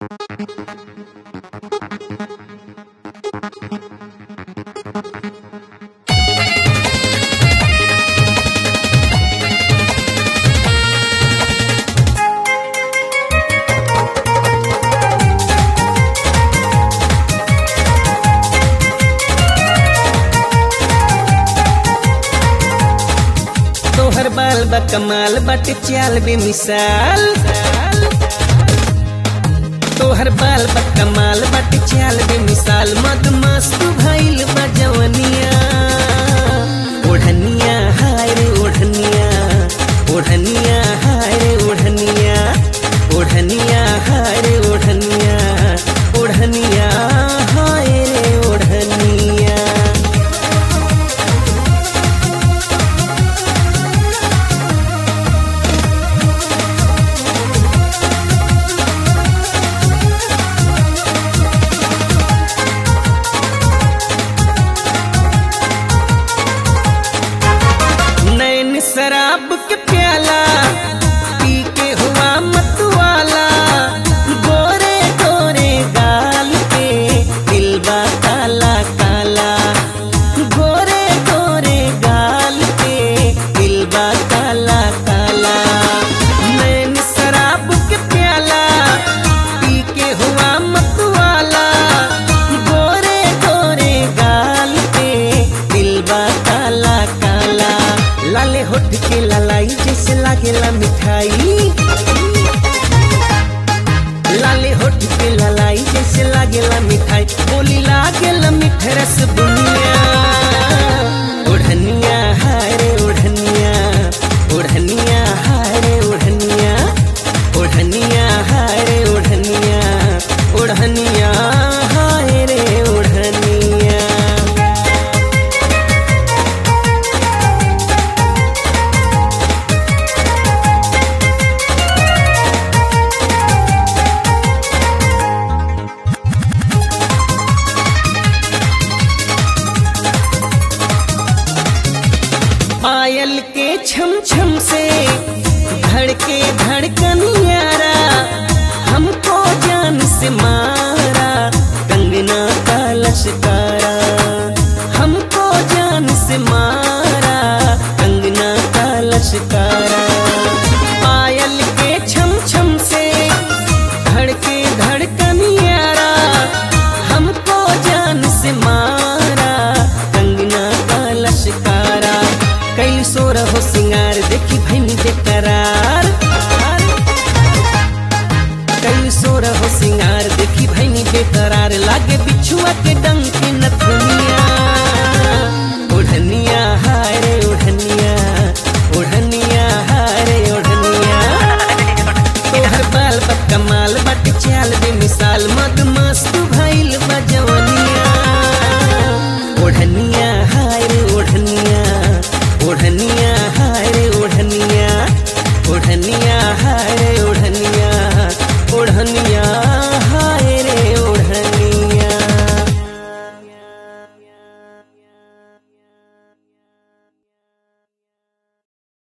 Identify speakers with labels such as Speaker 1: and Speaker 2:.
Speaker 1: तोहर बाल बा कमाल बाटे चाल बेमिसाल तोहर बाल बा कमाल बाटे चाल बेमिसाल मद मस्त भइल बा जवनिया ओढ़निया हाय रे ओढ़निया ओढ़निया हाय रे ओढ़निया ओढ़निया हाय रे ओढ़निया ओढ़निया हाय रे ओढ़निया नैन शराब के प्याला पी के हुआ मतवाला गोरे गोरे गाल पे दिलबा काला काला गोरे गोरे गाल पे दिलबा काला काला नैन शराब के प्याला पी के हुआ मतवाला गोरे गोरे गाल पे दिलबा काला काला लाले होठ के लालाई जैसे लागेला मिठाई लाले होठ के लालाई जैसे लागेला मिठाई बोली लागेला मिठ रस बुनिया ओढ़निया हाय रे ओढ़निया ओढ़निया हाय रे ओढ़निया ओढ़निया हाय रे ओढ़निया ओढ़निया हाय रे ओढ़निया पायल के छम छम से धड़के धड़कन यारा हमको जान से मारा कंगना का लश्कारा हमको जान से मारा कंगना का लश्कारा पायल के छम छम से धड़के धड़कन यारा हमको जान से मारा कंगना का लश्कारा कैल सोर हो सिंगार देखी भैनी बेकरार कैल सोर हो सिंगार देखी भैनी बेकरार लागे बिछुआ के डंक के नथुनिया ओढ़निया हाय रे ओढ़निया ओढ़निया हाय रे ओढ़निया तोहर बाल बा कमाल बट चाल बेमिसाल मद मस्त भइल बा जवनिया ओढ़निया